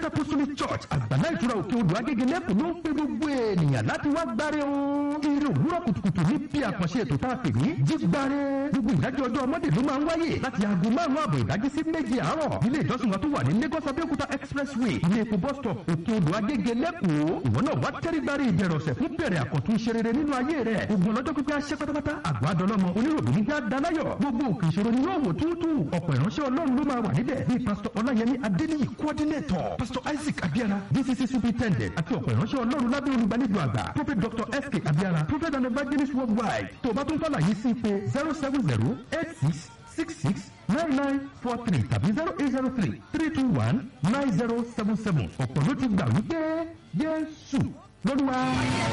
christ apostolic church àgbàlá ìtura òkè odò agége lẹ́kùn ló ń pe gbogbo ènìyàn láti wá gbáre o. eré òwúrọ̀ kùtùkùtù ní bí àkànṣe ètò tá a pè ní jígbáre. gbogbo ìdájọ́ ọjọ́ ọmọdé ló máa ń wáyé láti aago márùn-ún àbọ̀ ìdájí sí méje àárọ̀. ilé ìjọsìn wa tó wà ní lagos abẹ́òkúta expressway ilé epo bus stop òkè odò agége lẹ́kùn. ìwọ náà wá tẹ́rígbárí ìbẹ̀rẹ̀ ọ̀sẹ̀ fún bẹ̀rẹ̀ àkọ́tún ṣe rere nínú ayé rẹ̀. ogun ọlọ́jọ́ pípẹ́ aṣẹ́ pátápátá àgbà àdọ́lọ́mọ oníròbí ní já dalayọ̀. gbogbo òkè ìṣòro ni yóò wò túútú. ọ̀pọ̀ ìránṣẹ́ ọlọ́run ló máa wà níbẹ̀ bíi pásítọ̀ ọláyẹmí adéníyì coordinator pásítọ̀ isaac abiara dcc superintendent àti ọ̀pọ̀ ìránṣẹ́ ọlọ́run lábẹ́ olùgbàlejò àgbà prophet dr sk abiara prophet and evangelist worldwide tó o bá tún fàlàyé sí pé zero seven zero eight six six six nine nine four three tàbí zero eight zero three three two one nine zero seven seven ọ̀pọ̀ ló ti gbà wípé jésù lọ́dún wa.